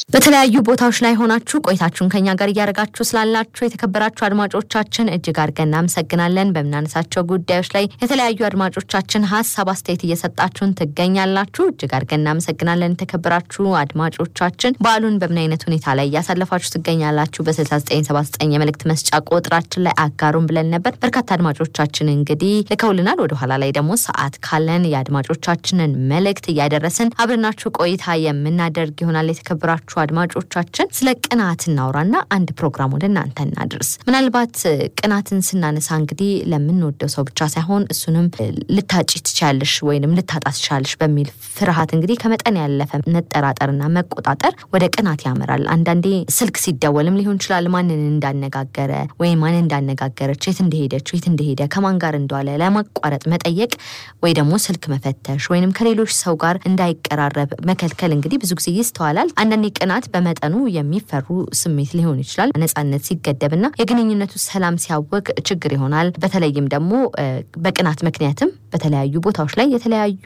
በተለያዩ ቦታዎች ላይ ሆናችሁ ቆይታችሁን ከኛ ጋር እያደረጋችሁ ስላላችሁ የተከበራችሁ አድማጮቻችን እጅግ አድርገን እናመሰግናለን። በምናነሳቸው ጉዳዮች ላይ የተለያዩ አድማጮቻችን ሀሳብ አስተያየት እየሰጣችሁን ትገኛላችሁ። እጅግ አድርገን እናመሰግናለን። የተከበራችሁ አድማጮቻችን በዓሉን በምን አይነት ሁኔታ ላይ እያሳለፋችሁ ትገኛላችሁ? በ6979 የመልእክት መስጫ ቁጥራችን ላይ አጋሩን ብለን ነበር። በርካታ አድማጮቻችን እንግዲህ ልከውልናል። ወደኋላ ላይ ደግሞ ሰዓት ካለን የአድማጮቻችንን መልእክት እያደረስን አብረናችሁ ቆይታ የምናደርግ ይሆናል። የተከበራችሁ አድማጮቻችን ስለ ቅናት እናውራና አንድ ፕሮግራም ወደ እናንተ እናድርስ። ምናልባት ቅናትን ስናነሳ እንግዲህ ለምንወደው ሰው ብቻ ሳይሆን እሱንም ልታጭ ትችያለሽ ወይንም ልታጣ ትችያለሽ በሚል ፍርሃት እንግዲህ ከመጠን ያለፈ መጠራጠርና መቆጣጠር ወደ ቅናት ያመራል። አንዳንዴ ስልክ ሲደወልም ሊሆን ይችላል ማንን እንዳነጋገረ ወይም ማንን እንዳነጋገረች፣ የት እንደሄደች፣ የት እንደሄደ፣ ከማን ጋር እንደዋለ ለማቋረጥ መጠየቅ ወይ ደግሞ ስልክ መፈተሽ ወይንም ከሌሎች ሰው ጋር እንዳይቀራረብ መከልከል እንግዲህ ብዙ ጊዜ ይስተዋላል። አንዳንዴ ቅናት በመጠኑ የሚፈሩ ስሜት ሊሆን ይችላል። ነጻነት ሲገደብና የግንኙነቱ ሰላም ሲያወቅ ችግር ይሆናል። በተለይም ደግሞ በቅናት ምክንያትም በተለያዩ ቦታዎች ላይ የተለያዩ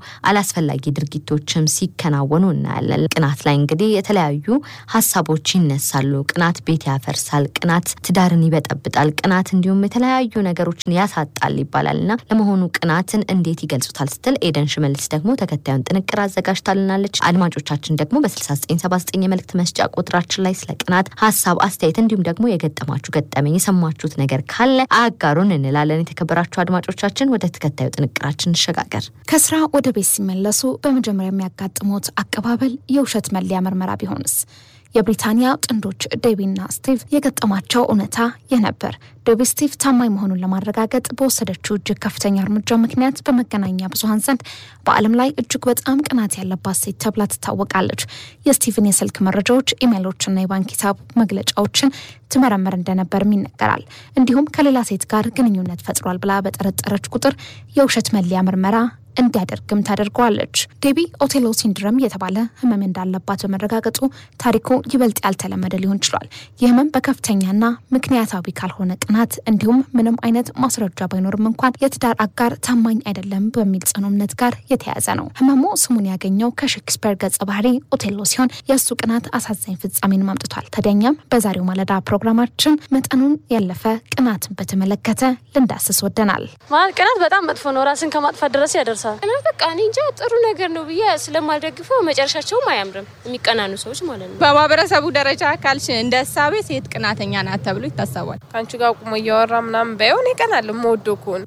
አላስፈላጊ ድርጊቶችም ሲከናወኑ እናያለን። ቅናት ላይ እንግዲህ የተለያዩ ሀሳቦች ይነሳሉ። ቅናት ቤት ያፈርሳል፣ ቅናት ትዳርን ይበጠብጣል፣ ቅናት እንዲሁም የተለያዩ ነገሮችን ያሳጣል ይባላል እና ለመሆኑ ቅናትን እንዴት ይገልጹታል ስትል ኤደን ሽመልስ ደግሞ ተከታዩን ጥንቅር አዘጋጅታልናለች። አድማጮቻችን ደግሞ በ6979 የመልእክት መስጫ ቁጥራችን ላይ ስለ ቅናት ሀሳብ፣ አስተያየት እንዲሁም ደግሞ የገጠማችሁ ገጠመኝ የሰማችሁት ነገር ካለ አጋሩን እንላለን። የተከበራችሁ አድማጮቻችን ወደ ተከታዩ ጥንቅራችን እንሸጋገር። ከስራ ወደ ቤት ሲመለሱ በመጀመሪያ የሚያጋጥሙት አቀባበል የውሸት መለያ ምርመራ ቢሆንስ? የብሪታንያ ጥንዶች ዴቢና ስቲቭ የገጠማቸው እውነታ ይህ ነበር። ዴቢ ስቲቭ ታማኝ መሆኑን ለማረጋገጥ በወሰደችው እጅግ ከፍተኛ እርምጃ ምክንያት በመገናኛ ብዙኃን ዘንድ በዓለም ላይ እጅግ በጣም ቅናት ያለባት ሴት ተብላ ትታወቃለች። የስቲቭን የስልክ መረጃዎች፣ ኢሜይሎችና የባንክ ሂሳብ መግለጫዎችን ትመረምር እንደነበርም ይነገራል። እንዲሁም ከሌላ ሴት ጋር ግንኙነት ፈጥሯል ብላ በጠረጠረች ቁጥር የውሸት መለያ ምርመራ እንዲያደርግም ታደርገዋለች። ዴቢ ኦቴሎ ሲንድረም የተባለ ህመም እንዳለባት በመረጋገጡ ታሪኩ ይበልጥ ያልተለመደ ሊሆን ችሏል። ይህ ህመም በከፍተኛና ምክንያታዊ ካልሆነ ቅናት እንዲሁም ምንም አይነት ማስረጃ ባይኖርም እንኳን የትዳር አጋር ታማኝ አይደለም በሚል ጽኑ እምነት ጋር የተያያዘ ነው። ህመሙ ስሙን ያገኘው ከሼክስፒር ገጸ ባህሪ ኦቴሎ ሲሆን የእሱ ቅናት አሳዛኝ ፍጻሜን አምጥቷል። ታዲያኛም በዛሬው ማለዳ ፕሮግራማችን መጠኑን ያለፈ ቅናትን በተመለከተ ልንዳስስ ወደናል። ማለት ቅናት በጣም መጥፎ ነው። ራስን ከማጥፋት ድረስ ያደርሳል። ቅናት በቃ እኔ እንጃ ጥሩ ነገር ነው ብዬ ስለማልደግፈው መጨረሻቸውም አያምርም። የሚቀናኑ ሰዎች ማለት ነው። በማህበረሰቡ ደረጃ ካልሽ እንደ እሳቤ ሴት ቅናተኛ ናት ተብሎ ይታሰባል። ከአንቺ ጋር ቁሞ እያወራ ምናምን ባይሆን ይቀናል። የምወደው ከሆነ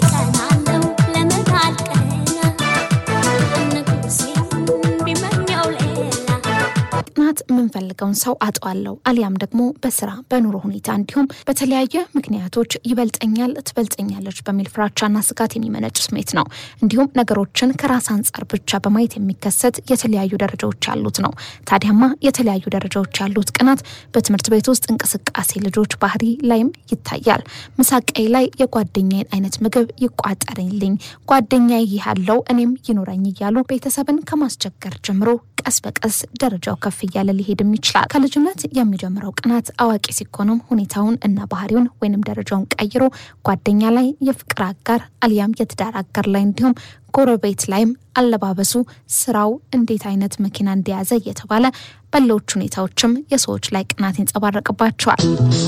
እቀናለሁ ለምን አልቀና ንጉሴ ቢመኘው ሌላ ቅናት የምንፈልገውን ሰው አጠዋለሁ አሊያም ደግሞ በስራ በኑሮ ሁኔታ እንዲሁም በተለያየ ምክንያቶች ይበልጠኛል፣ ትበልጠኛለች በሚል ፍራቻና ስጋት የሚመነጭ ስሜት ነው። እንዲሁም ነገሮችን ከራስ አንጻር ብቻ በማየት የሚከሰት የተለያዩ ደረጃዎች ያሉት ነው። ታዲያማ የተለያዩ ደረጃዎች ያሉት ቅናት በትምህርት ቤት ውስጥ እንቅስቃሴ ልጆች ባህሪ ላይም ይታያል። ምሳቀይ ላይ የጓደኛዬን አይነት ምግብ ይቋጠርልኝ፣ ጓደኛዬ ይህ ያለው እኔም ይኖረኝ እያሉ ቤተሰብን ከማስቸገር ጀምሮ ቀስ በቀስ ደረጃው ከፍ እያለ ሊሄድም ይችላል። ከልጅነት የሚጀምረው ቅናት አዋቂ ሲኮኑም ሁኔታውን እና ባህሪውን ወይንም ደረጃውን ቀይሮ ጓደኛ ላይ፣ የፍቅር አጋር አሊያም የትዳር አጋር ላይ እንዲሁም ጎረቤት ላይም አለባበሱ፣ ስራው፣ እንዴት አይነት መኪና እንደያዘ እየተባለ በሌሎች ሁኔታዎችም የሰዎች ላይ ቅናት ይንጸባረቅባቸዋል።